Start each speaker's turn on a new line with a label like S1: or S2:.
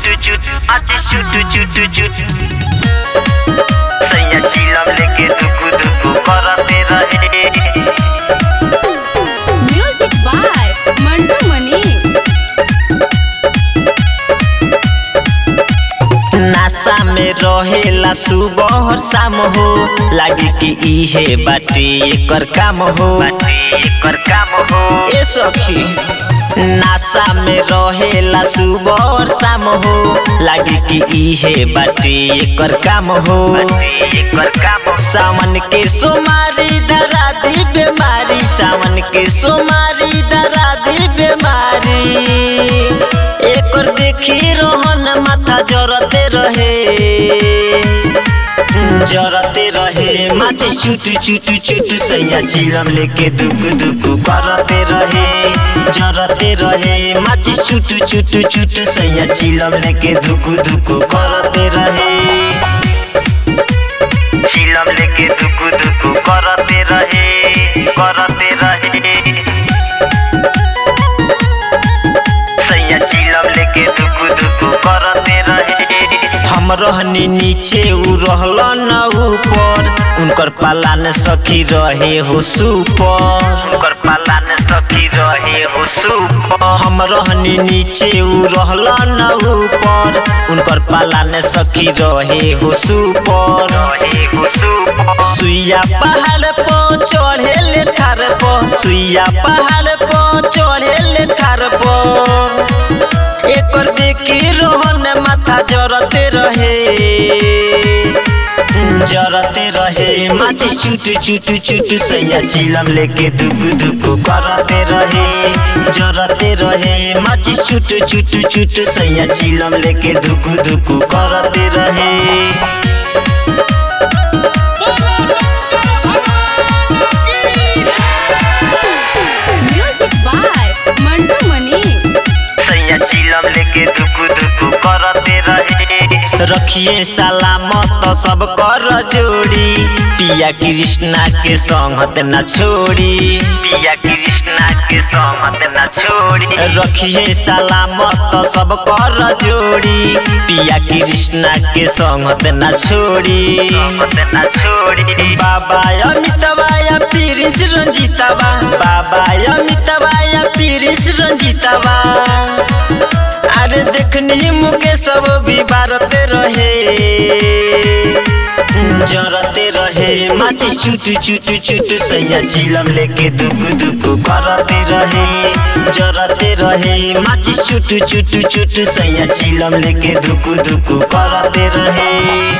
S1: चुट चुट आज चुट चुट चुट सैया चिलम लेके दुकु दुकु करते रहे
S2: म्यूजिक बाय मंटू मनी
S1: नासा में रहेला सुबह और शाम हो लागे कि इहे बाटे एकर काम हो बाटे एकर काम हो ए सखी नासा में रहेला सुबह और शाम हो लागे कि इहे बाटे एकर काम हो बाटे एकर काम सावन के सोमारी दरा दी बीमारी सावन के सोमारी दरा दी बीमारी एकर देखी रोहन माथा जरते रहे जरते रहे माची चुट चुट चुट सैया चिलम लेके दुक दुक करते रहे जरते रहे माची चुट चुट चुट सैया चिलम लेके दुक दुक करते रहे चिलम लेके दुक दुक करते रहे करते रहे सैया चिलम लेके दुकु दुकु करते रहे हम रहनी नीचे उ रहल न ऊपर उनकर पालान सखी रहे हो सुपर उनकर पालान सखी रहे हो सुपर हम रहनी नीचे उ रहल न ऊपर उनकर पालान सखी रहे हो सुपर रहे हो सुपर सुइया पहाड़ पर चढ़े ले थार पर सुइया पहाड़ पर चढ़े ले थार पर एकर देखी रोहन माथा जरते रहे जरते रहे माची चुट चुट चुट सैया चिलम लेके दुक दुक करते रहे जरते रहे माची चुट चुट चुट सैया चिलम लेके दुक दुक करते रहे
S2: म्यूजिक बाय मंटू मनी
S1: सैया चिलम लेके दुकु दुकु करते रहे रखिए सलामत सब कर जोड़ी पिया कृष्णा के संगत न छोड़ी पिया कृष्णा के संगत न छोड़ी रखिए सलामत सब कर जोड़ी पिया कृष्णा के संगत न छोड़ी संगत न छोड़ी बाबा अमितवा या पीरिस रंजीतवा बाबा अमितवा या पीरिस रंजीतवा अरे देखनी मुके सब भी बारते रहे जरते रहे माची चुट चुट चुट सैया चिलम लेके दुक दुक करते रहे जरते रहे माची चुट चुट चुट सैया चिलम लेके दुक दुक करते रहे